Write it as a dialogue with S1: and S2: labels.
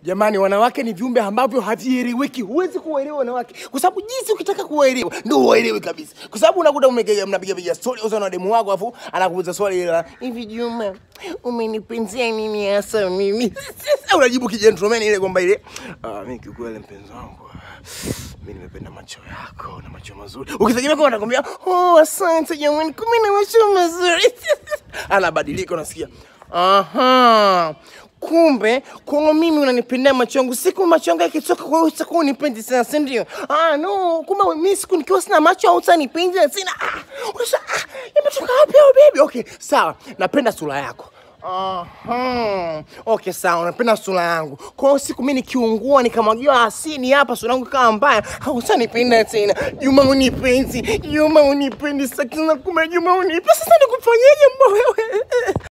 S1: Jamani, wanawake ni viumbe ambavyo havieleweki. Huwezi kuwaelewa wanawake kwa sababu jinsi ukitaka kuwaelewa ndio uwaelewe kabisa, kwa sababu unakuta umepiga mnapiga piga story uso na demu wako, afu anakuuliza swali la hivi, Juma, umenipenzia nini hasa mimi? Sasa unajibu kijentleman ile kwamba ile ah, mimi kiukweli mpenzi wangu mimi nimependa macho yako na macho mazuri. Ukitegemea kama anakwambia oh, asante jamani, kumbe na macho mazuri anabadilika, unasikia aha kumbe kwangu mimi unanipendea macho yangu, siku macho yangu yakitoka kwa wewe utakuwa unipendi sana, si ndio? Ah, no, kumbe mimi siku nikiwa sina macho au utanipendi sina. Ah, unasha ah, imetoka wapi au baby? Okay, sawa, napenda sura yako. Aha. Okay, sawa, unapenda sura yangu. Kwa hiyo siku mimi nikiungua nikamwagiwa asini hapa sura yangu kama mbaya, hautanipenda tena. Juma unipendi, Juma unipendi, sasa kumbe Juma unipendi. Sasa nikufanyeje mbona wewe?